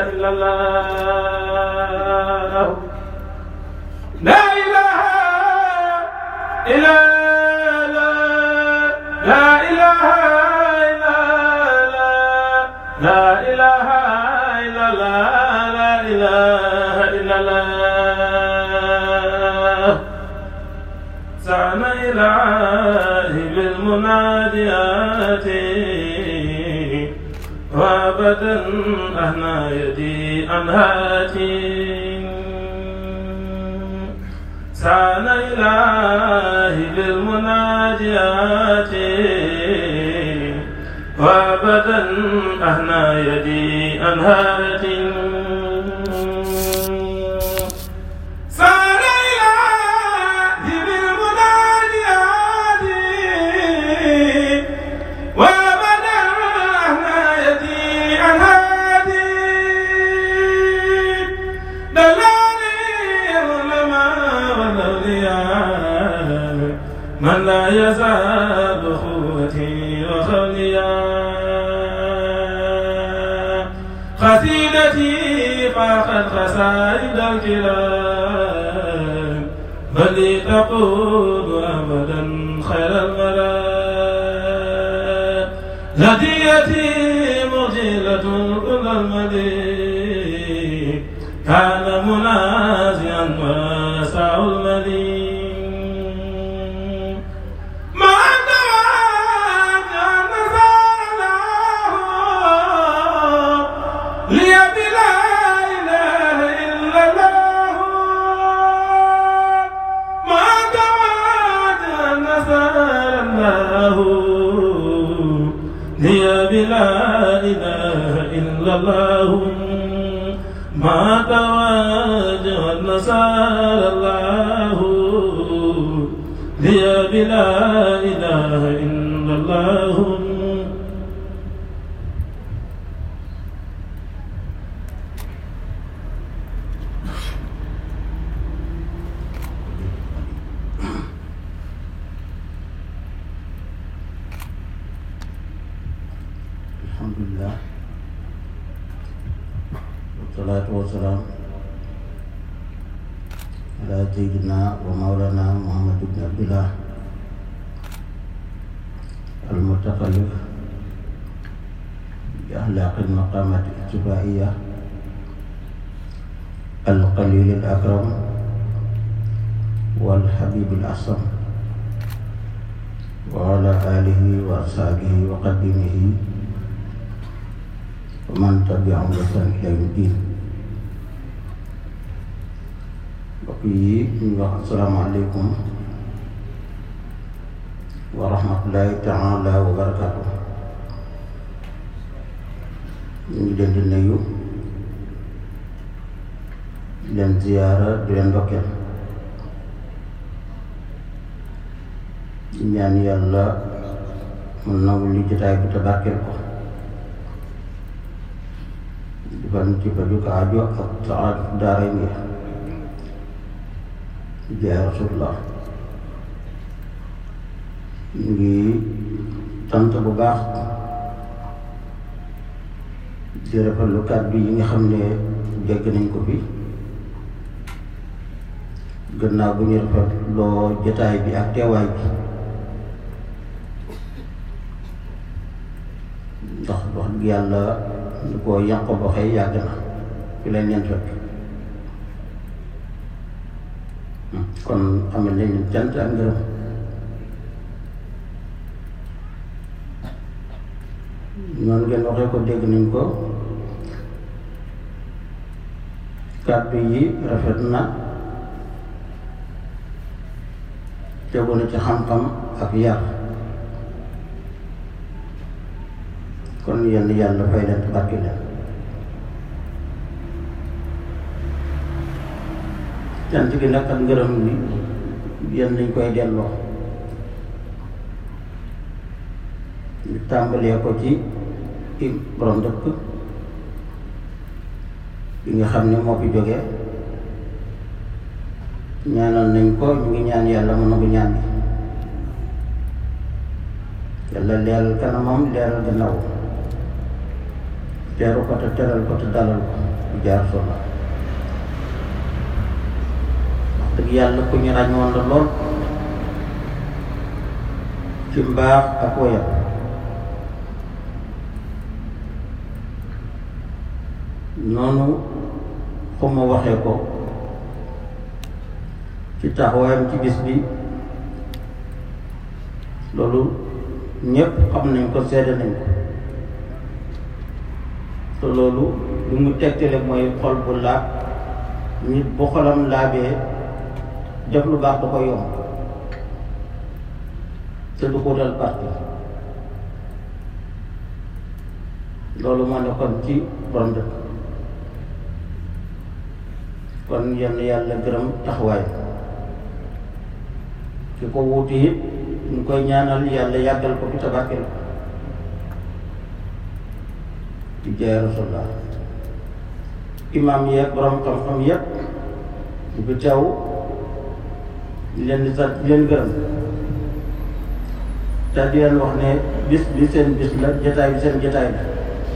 إلا الله لا إله إلا لا إله إلا لا إله إلا الله لا إله إلا الله سعن إله بالمناديات وابدا أهنا يدي أنهاتي سعن إله بالمناجات وابدا أهنا يدي أنهات سعن إله بالمناجات وابدا أهنا يدي أنهات دلالي العلماء والأولياء من لا يزال أخوتي وخوليا قصيدتي فاقت قصائد الكرام بل تقول أبدا خير المرام هديتي مجيلة كل المدين كان منازعا واسع المدين ما توجه نزال الله لي بلا إله إلا الله ما توجه نزال الله لي بلا إله إلا الله ما تواجه النصارى الله لي بلا إله إلا الله alhamdulillah wasalaatu wasalaam ala sayyidina wa mawlana muhammad ibn abdillah almutaqallif bi axlaaqi almaqaamati ijtibaaiya alqalil alakram walxabib alasam wa ala alihi wa ashaabihi wa qadimihi wa man tabiahum bi ihsaan ila yawmi diin mbokk yi ñu wax asalaamaaleykum wa rahmatullahi taala wa barakaatu ñu ngi leen di nuyu di leen ziyaara di leen ndokkeel di ñaan yàlla mu nangu li jotaay bi te barkeel ko defal ci faju ko aajo ak saxaat daara ngi jaay rasulullah ñu ngi sant bu baax di rafetlu kàddu yi nga xam ne dégg nañ ko fi gannaaw bu ñu rafetloo jotaay bi ak teewaay bi ndax wax dëgg yàlla lu ko yànq boxee yàgg na fi leen ñeen fekk kon amal nañ leen cant ak ngërëm noonu ngeen waxee ko dégg nañ ko kàddu yi rafet na tegu na ci xam-xam ak yar kon yenn yàlla fay leen te barke leen cant gi nag ak ngërëm bi yéen nañ koy delloo ñu tàmbalee ko ci i borom dëkk bi nga xam ne moo fi jógee ñaanal nañ ko ñu ngi ñaan yàlla mu nangu ñaan bi yàlla leeral kanamam leeral gannaaw teeru ko te teral ko te dalal ko di jaar soxla wax dëgg yàlla ku ñu ràññoon la lool ci mbaax ak woyam noonu xuma waxee ko ci taxawaayam ci bis bi loolu ñépp xam nañ ko seede nañ ko te loolu lu mu tegtale mooy xol bu laab nit bu xolam laabee def lu baax da ko yomb te du ko dal parti loolu moo nekkoon ci borom dëkk kon yenn yàlla gërëm taxawaay ki ko wuuti it ñu koy ñaanal yàlla yàggal ko fi tabarkel ko di jaay rasulullah imam yeeg borom xam-xam yépp ñu fi teew di leen di sant di leen gërëm te di leen wax ne bis bi seen bis la jataay bi seen jataay la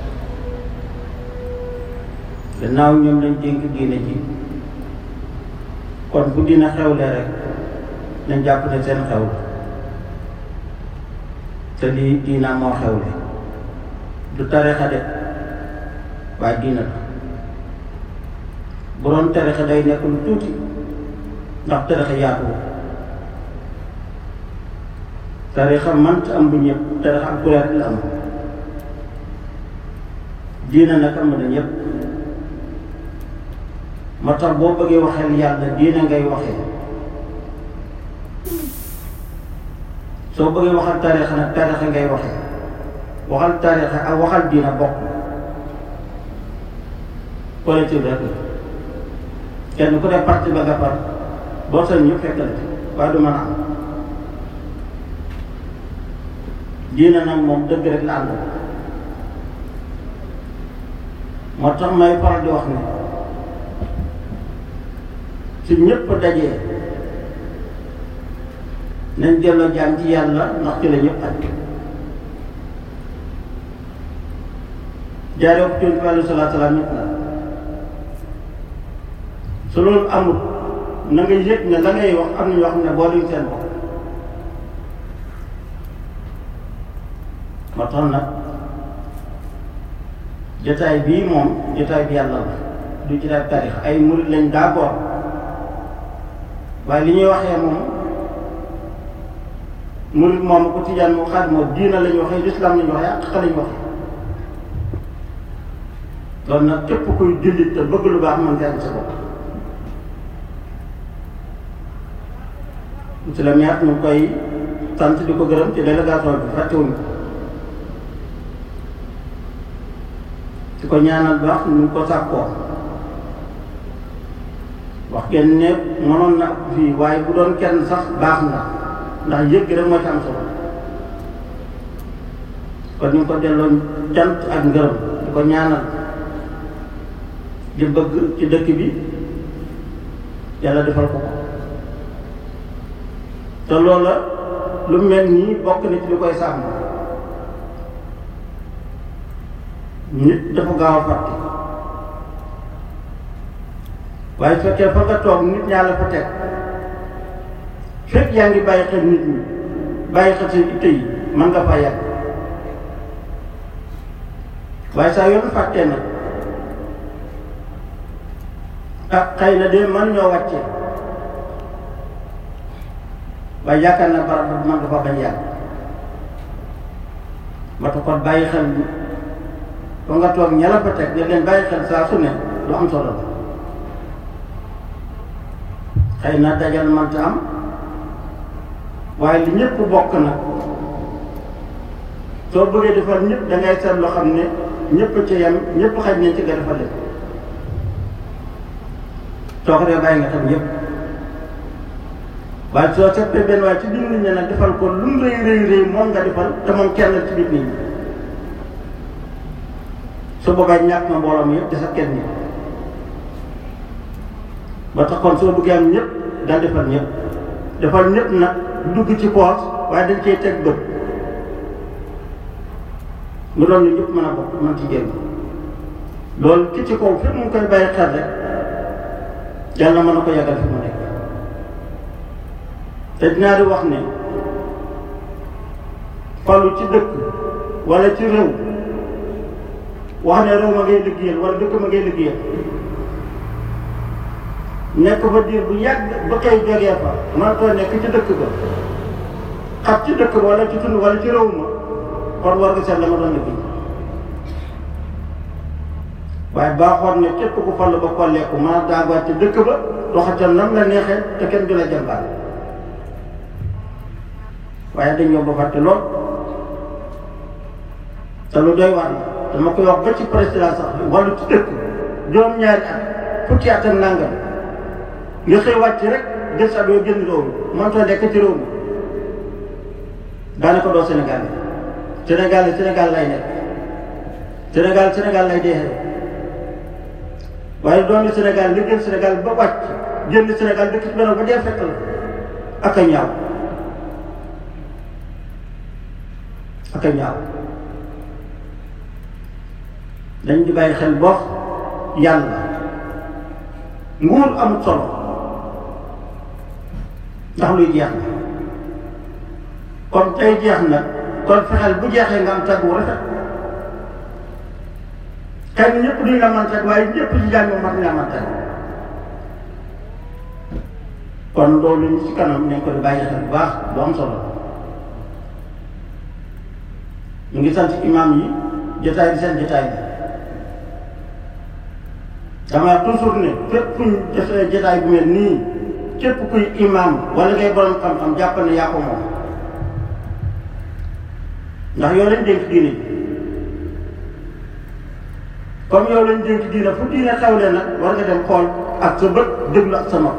gannaaw ñoom lañ dénk diine ji kon bu dina xewle rek nañ jàpp ne seen xew la te lii diina moo xewle du tarixa de waaye diina la bu doon tarixa day nekk lu tuuti ndax tarixa yaatu tarixa mant am bu ñëpp tarixa ak kuréel la am diina nag am na ñëpp moo tax boo bëggee waxeel yàlla diina ngay waxee soo bëggee waxal tarixa nag tarixa ngay waxee waxal tarixa ak waxal diina bokk collectif rek la kenn ku ne parti ba nga par boo sañ ñëpp fekk la ci waaye du mën a am diina nag moom dëgg rek la ànd moo tax may faral di wax ne su ñëpp dajee nañ delloo jaam ci yàlla ndax ci la ñëpp aj jaaree ko ci alayhi salaatu salaam ñëpp la su loolu amul na nga yëg ne la ngay wax am na ñoo xam ne booluñ seen bopp moo tax nag jotaay bii moom jotaay bi yàlla la du jotaay tarix ay murit lañ d'accord waaye li ñuy waxee moom murit moom ko tijaan moo xaat moo diina la ñu waxee lislaam la ñu waxee ak la ñu waxee loolu nag képp kuy jullit te bëgg lu baax mën nga am sa bopp monsieur le maire ñu ngi koy sant di ko gërëm ci délégation bi fàttewuñ ko di ko ñaanal baax ñu ngi ko sàkkoo wax ngeen ne mënoon na fii waaye bu doon kenn sax baax na ndax yëg rek moo ci am solo kon ñu ngi ko delloo cant ak ngërëm di ko ñaanal di bëgg ci dëkk bi yàlla defal ko ko te loola lu mel nii bokk na ci li koy sàmm nit dafa gaaw a fàtte waaye su fekkee fa nga toog nit ñaa la fa teg fekk yaa ngi bàyyi xel nit ñi bàyyi xel seen itte yi mën nga fa yàgg waaye saa yoon fàttee nag ah xëy na de mën ñoo wàccee waaye yaakaar naa barab boobu mën nga fa bañ yàgg ma tax kon bàyyi xel fa nga toog ña la fa teg nga leen bàyyi xel saa su ne lu am solo la xëy na dajal mënta am waaye li ñëpp bokk nag soo bëggee defal ñëpp da ngay seet loo xam ne ñëpp ci yem ñëpp xaj nañ ci nga defal leen soo ko dee bàyyi nga tam ñëpp waaye soo seetee benn waaye ci biir nit ñi nag defal ko lu mu rëy rëy rëy moom nga defal te moom kenn ci biir nit ñi su boobaa ñàkk na mbooloo mi yëpp di sa kenn ñi ba tax kon soo bëggee am ñëpp dal defal ñëpp defal ñëpp nag du dugg ci poos waaye dañ cee teg bët mu doon ñu ñëpp mën a bokk mën ci génn loolu ki ci kaw fépp mu ngi koy bàyyi xel rek yàlla mën na ko yàggal fi mu nekk te dinaa di wax ne falu ci dëkk wala ci réew wax ne réew ma ngay liggéeyal wala dëkk ma ngay liggéeyal nekk fa diir bu yàgg ba koy jógee fa man too nekk ci dëkk ba xat ci dëkk ba wala ci tund wala ci réew ma kon war nga seet la nga doon liggéey waaye baaxoon ne képp ku fal ba kolleeku mën a daagaat ci dëkk ba doxatal nam la neexee te kenn du la jàmbaar waaye dañ yomb fàtte lool te lu doy waar la dama koy wax ba ci président sax wala ci dëkk juróom-ñaari at fukki at ak nangam nga xëy wàcc rek jël sa doo génn réew mi mënutoo nekk ci réew mi daanaka doo Sénégal Sénégal Sénégal lay nekk Sénégal Sénégal lay dee waaye doomi Sénégal nga jël Sénégal ba wàcc génn Sénégal dëkk ci benn ba dee fekk la ak a ñaaw ak a ñaaw dañ di bàyyi xel boox yàlla nguur amul solo ndax luy jeex na kon tey jeex na kon fexeel bu jeexee nga am tagg wu rafet xëy na ñëpp duñ la mën tagg waaye ñëpp ci jàng mat nga mën tagg kon loolu ñu ci kanam nañ ko di bàyyi xel bu baax lu am solo ñu ngi sant imam yi jotaay bi seen jotaay bi dama toujours ne fépp fuñ defee jotaay bu mel nii képp kuy imam wala ngay borom xam-xam jàpp ne yaa ko moom ndax yow lañ dénk diine ji comme yow lañ dénk diine fu diine xewle nag war nga dem xool ak sa bët déglu ak sa nopp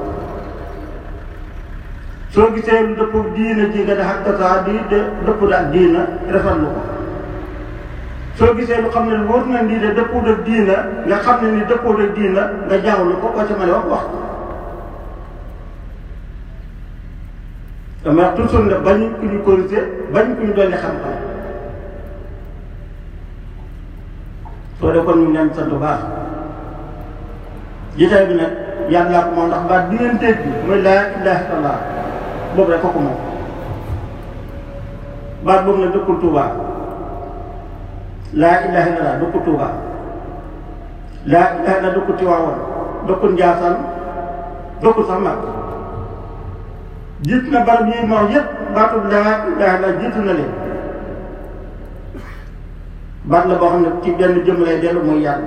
soo gisee lu dëpp diine ji nga ne ak tasaa di de dëpp ak diina rafetlu ko soo gisee lu xam ne wóor na nii de dëppoo ak diina nga xam ne ni dëppoo ak diina nga jaawlu ko ko ci mën a wax wax dama wax toujours ne bañu ku ñu corrigé bañu ku ñu dolli xam-xam soo dee kon ñu ngi leen sant bu baax jiitaay bi nag yàlla ko moom ndax baat bi ngeen dégg mooy laa ilaaha illallaah boobu rek kooku moom baat boobu nag dëkkul Tuubaa laa ilaha illallah dëkku Tuuba laa ilaha illallah dëkku Tiwaawan dëkku Njaasaan dëkku sax mag jiit na barab yi ma wax yëpp baatu laa ilaha illallah jiitu na leen baat la boo xam ne ci benn jëm lay dellu muy yàlla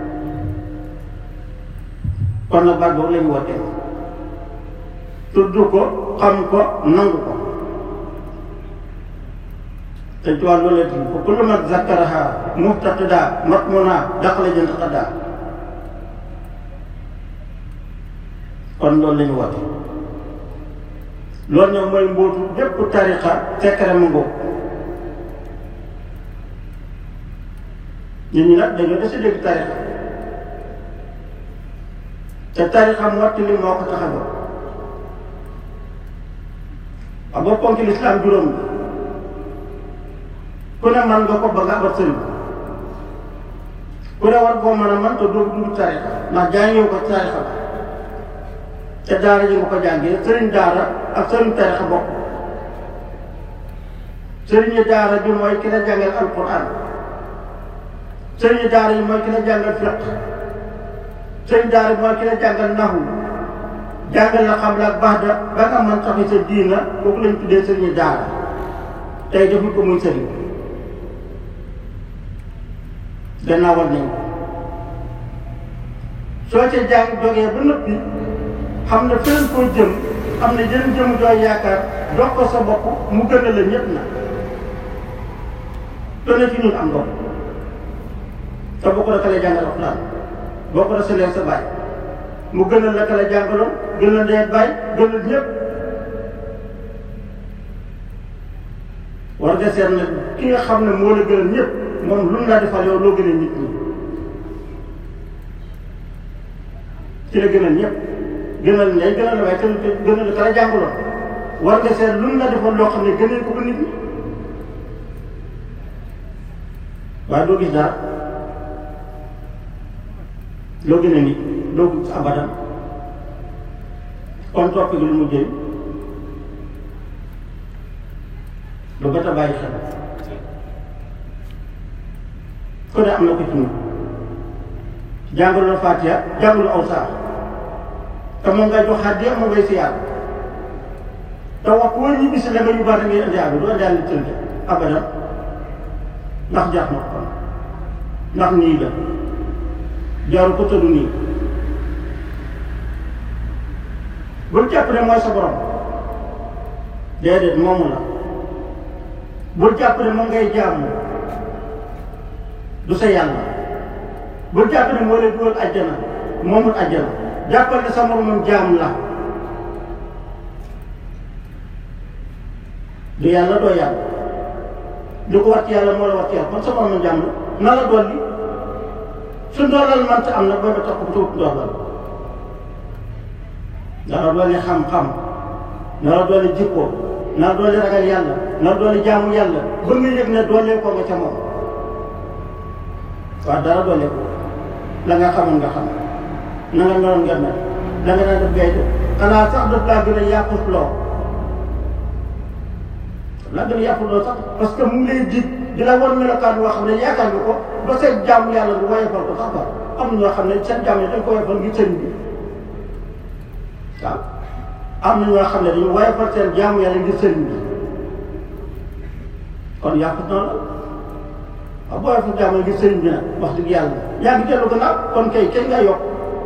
kon nag baat boobu la ñu wootee tudd ko xam ko nangu ko te ci wàllu la fa kullu man zakkaraha muftaqida matmuna daxala jënd xaddaa kon loolu la ñu woote loolu ñoom mooy mbootu bépp tariqa sekkare ma ngóob nit ñi nag dañoo desi dégg tariqa te tariqa motti li moo ko tax a jóg xam nga ponki lislaam juróom la ku ne man nga ko ba nga abat sëriñ ku ne war koo mën a man te doo dugg tarixa ndax jàngewu ko tarixa ba te daara ji nga ko jàngee sëriñ daara ak sëriñ tarixa bokk sëriñu daara bi mooy ki la jàngal alquran sëriñu daara yi mooy ki la jàngal fiq sëriñ daara bi mooy ki la jàngal naxu jàngal la xam la ak baax da ba nga mën taxi sa diina kooku lañ tuddee sëriñu daara tey defuñ ko muy sëriñ gannaawal nañ ko soo ca jàng jógee ba noppi xam ne feneen koo jëm am na yeneen jëm jooy yaakaar dox ko sa bopp mu gën a la ñëpp na doone fi ñun am ndox te boo ko la jàngal alxuraan boo ko desalee sa baay mu gënal la ka la jàngaloon gënal ndey baay gënal ñëpp war nga seet nag ki nga xam ne moo la gënal ñëpp moom lu mu laa defal yow loo gënee nit ñi ci la gënal ñëpp gënal ndey gënal la waaye te gënal la ka la jàngaloon war nga seet lu mu la defal loo xam ne gënee ko ko nit ñi waaye doo gis dara loo gën a nit doo ko gis abadan kon topp gi lu mu jëriñ lu bët a bàyyi xel ku ne am na ko ci ñun jàngaloo Fatiha jàngaloo aw saar te moom ngay jox xaddi moom ngay siyaar te wax woo ñu bis la nga yu bari ngay indi àgg doo indi àgg tënk abadan ndax jaax na ko ndax nii la jaru ko tëdu nii bul jàpp ne mooy sa borom déedéet moomu la bul jàpp ne moom ngay jaamu du sa yàlla bul jàpp ne moo lay dugal àjjana moomul àjjana jàppal ne sa moromam jaam la du yàlla doo yàlla du ko wat yàlla moo la wat yàlla kon sa moromam jaam la na la dolli su ndoolal manta am nag booy ba tax ko tuut ndoolal na la doole xam-xam na la doole jikko na la doole ragal yàlla na la doole jaamu yàlla ba nga yëg ne doole ko nga ca moom waaw dara doole ko la nga xamoon nga xam na nga meloon nga mel da nga daan def gay def xanaa sax daf laa gën a yàqus loo laa gën a yàqus loo sax parce que mu ngi lay dig di la war melokaan boo xam ne yaakaar nga ko ba seen jaamu yàlla bu woyofal ko sax ba am na ñoo xam ne seen jaamu yi dañ ko woyofal ngir sëñ bi waaw am na ñoo xam ne dañu woyofal seen jaamu yàlla ngir sëñ bi kon yàqut na la waaw boo woyofal jaamu ngir sëñ bi nag wax dëgg yàlla yaa ngi dellu gannaaw kon kay kenn nga yokk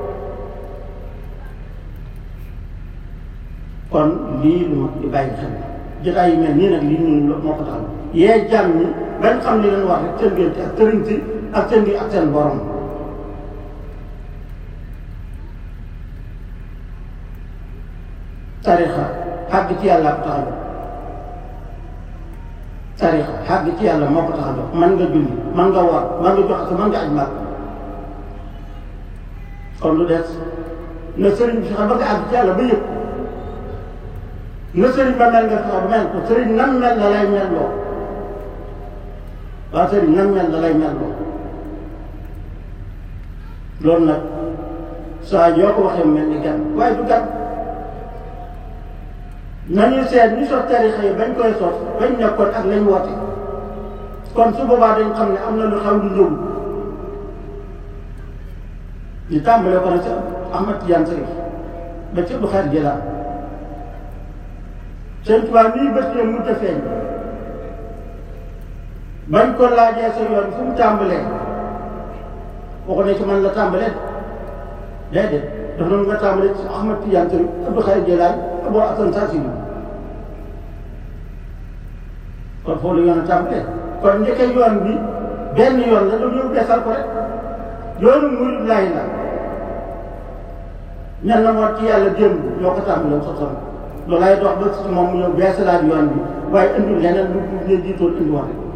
kon lii lu ma di bàyyi xel jotaay yu mel nii nag lii ñun moo ko tax yee jàmm ñi bañ xam li leen wax rek seen diggante ak sëriñ si ak seen bi ak seen borom tarixa xàgg ci yàlla ko tax a jóg tarixa xàgg ci yàlla moo ko tax a jóg man nga julli man nga war man nga joxe man nga aj màgg kon lu des na sëriñ bi fexe ba nga àgg ci yàlla ba yëg na sëriñ ba mel nga fexe ba mel ko sëriñ nam mel la lay mel loo waaw sëriñ nam mel la lay mel loo loolu nag saa yoo ko waxee mel ni gan waaye du gan nañu seet ñu sos tarixa yi bañ koy sos bañ nekkoon ak lañ woote kon su boobaa dañ xam ne am na lu xaw lu ñëw ñu tàmbalee ko nag ci Ahmad Tijaan Sërif ba ci Abdu Xaadir Jilaan seen tubaab nii bët yi mujj a feeñ bañ ko laajee sa yoon fu mu tàmbalee waxu ne ci man la tàmbalee déedéet dafa doon nga tàmbalee ci Ahmad Tijaan Sërif Abdu Xaadir Jilaan Abu Hasan Saasili kon foofu la yoon a tàmbalee kon njëkkee yoon bi benn yoon la dañu beesal ko rek yoonu murid laay la ñan na moo ci yàlla démb ñoo ko tàmbalee sosoon loolu lay dox ba si moom mu ñëw beesalaat yoon bi waaye indi leneen lu ñu jiitoon indi woon rek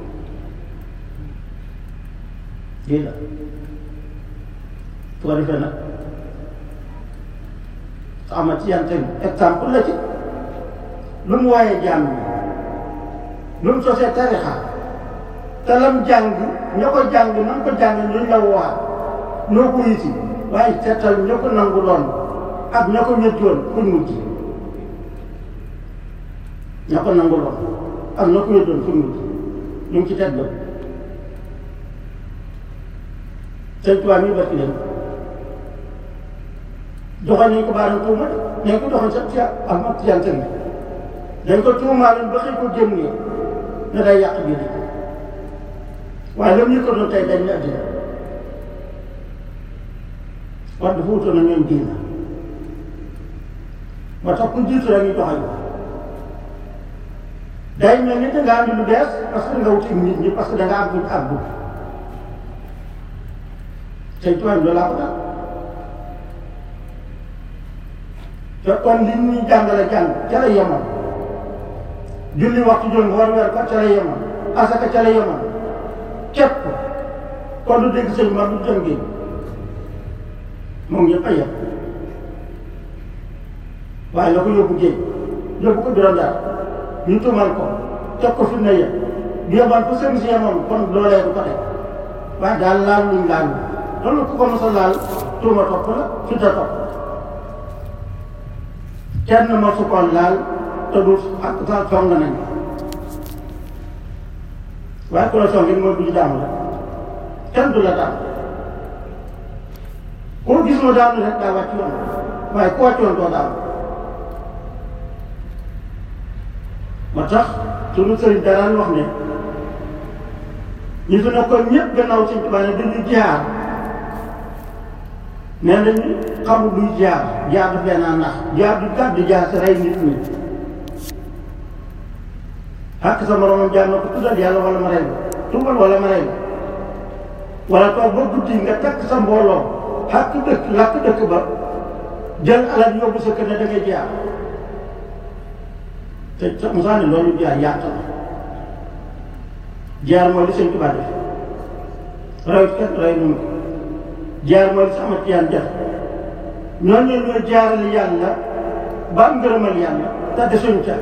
lii la su ko defee nag ama ci yan tegu exemple la ci lu mu waaye jàmm lu mu sosee tarixa te lam jàng ña ko jàng na ko jàng ñu la waa ñoo ko yiti waaye seetal ña ko nangu loon ak ña ko ñëccoon kuñ mujj ña ko nangu loon ak ña ko ñëccoon kuñ mujj ñu ngi ci teg ba sëñ tubaab mi barki leen joxoon nañ ko baaram tuuma de nañ ko joxoon sa ci Ahmad Tijaan Sërif dañ ko tuumaaloon ba xëy ko génnee ne day yàq biir waaye lam ñu ko doon tey dañ ne addina wax dafa wutoon na ñoom diina moo tax ku jiitu rek ñu doxal ko day mel ni dangaa andi lu bees parce que nga wuti nit ñi parce que dangaa am buñ àggu tey tubaab loolu laa ko daal te kon li ñuy jàngale jàng ca la yemoon julli waxtu jot nga war weer ko ca la yemoon asaka ca la yemoon képp kon du dégg sëñ ma du dem géej moom ñëpp a yem waaye la ko yóbbu géej yóbbu ko juróom jaar ñu tuumal ko teg ko fi mu ne yem bi yemoon fu sëñ si yemoon kon loolee du ko teg waaye daal laal luñ laal loolu ku ko mos a laal tuuma topp la tudda topp kenn mosu ko laal te du ak sa song nañ waaye ku la songin mooy bu ñu daanu la kenn du la daanu koo gis mu daanu rek daa wàcc yoon waaye ku wàccoon doo daanu moo tax sunu sëriñ daraan wax ne ñi fi nekkoon ñëpp gannaaw Sëriñ Tuubaa ne dañu jaar nee nañu xamul luy jaar jaar du benn nax jaar du gàddu jaar si rey nit ñi xàkk sa moromam jaar na ko tuddal yàlla wala ma rey la tuubal wala ma rey la wala toog ba guddi nga takk sa mbooloo xàkk dëkk làkk dëkk ba jël alal yóbbu sa kër ne da ngay jaar te sa Musaa ne loolu jaar yàq la jaar mooy li Sëñ Tuubaa def rawit kat ray nun ko jaar mooy li sa amat yaan def ñooñu ñoo jaarale yàlla ba am ngërëmal yàlla te desuñ ca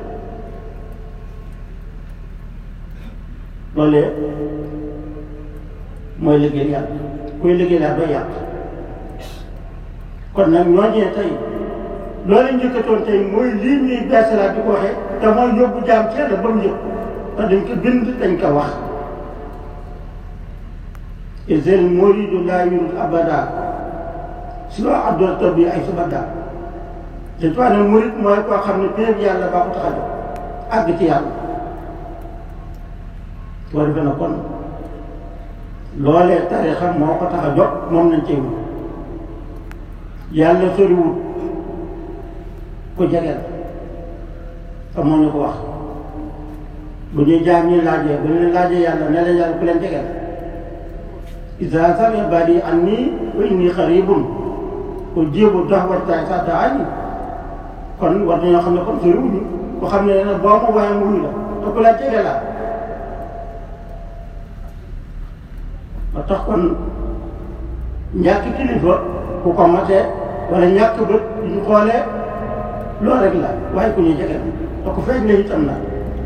loolee mooy liggéey yàlla kuy liggéey yàlla doo yàq kon nag ñooñee tey loolu njëkkatoon tey mooy lii ñuy beesalaat di ko waxee te mooy yóbbu jaam ci yàlla ba mu yëg te dañ ko bind dañ ko wax isel muridu laa yurul abada si loo addoo taw bi ay subada te tuwaa ne murid mooy koo xam ne péeb yàlla baa ko tax a jóg àgg ci yàlla boo defee na kon loolee tarixa moo ko tax a jóg moom nañ cee wut yàlla soriwut ku jege la te moo ñu ko wax bu ñuy jaam ñi laajee bu ñu laajee yàlla ne leen yàlla ku leen jege la isa sami ibadi anni wa inni xaribun ujibu da'wata sa daani kon war nañoo xam ne kon soriwuñu ku xam ne ne boo ma woowee mu wuyu la te ku la jege la ba tax kon ñàkk kilifa ku ko matee wala ñàkk bët ñu xoolee loolu rek la waaye ku ñuy jege te ku feeñ la itam na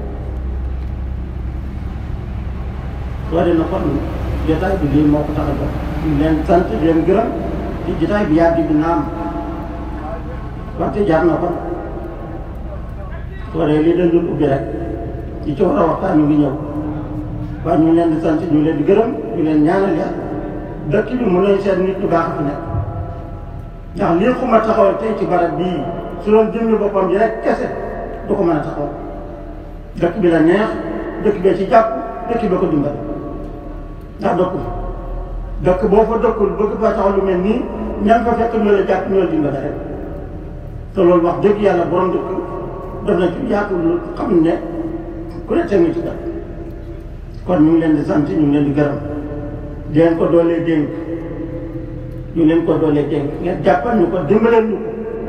soo dee na kon jotaay bi lii moo ko tax a jox ñu leen sant di leen gërëm ci jotaay bi yàgg bi naam wante jaar na kon soo dee lii dañ doon ubbi rek ci ci war a waxtaan ñu ngi ñëw waaye ñu ngi leen di sant ñu ngi leen di gërëm ñu leen ñaanal yàlla dëkk bi mën nañ seet nit ñu baax fi nekk ndax lii xuma taxawal tey ci barab bii su doon jëmmi boppam ji rek kese du ko mën a taxawal dëkk bi la neex dëkk bee ci jàpp dëkk bi ko dimbali ndax dëkku dëkk boo fa dëkkul bëgg fa taxaw lu mel nii ña nga fa fekk ñoo la jàpp ñoo la dimbali rek te loolu wax dëgg yàlla borom dëkk def na ci yaatu lu xam ne ku ne teg na ci dëkk kon ñu ngi leen di sant ñu ngi leen di gërëm di leen ko doolee dénk ñu leen ko doolee dénk ngeen jàppal ñu ko dimbaleel ñu ko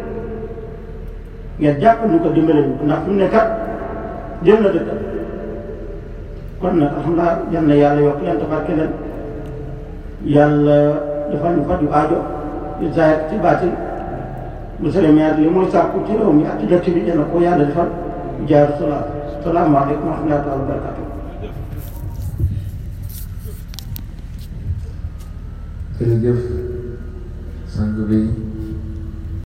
ngeen jàppal ñu ko dimbaleel ñu ko ndax fi mu ne kat jël na dëkk kon nag alhamdulilah yal na yàlla yokk leen tabarke leen yàlla defal ñu faju aajo ci zaahir ci baatin monsieur le maire li muy sàkku ci réew mi ak ci dëkk bi yal na ko yàlla defal jaar salaam salaamaaleykum wa rahmatulah wa barakatuh jërëjëf sang bi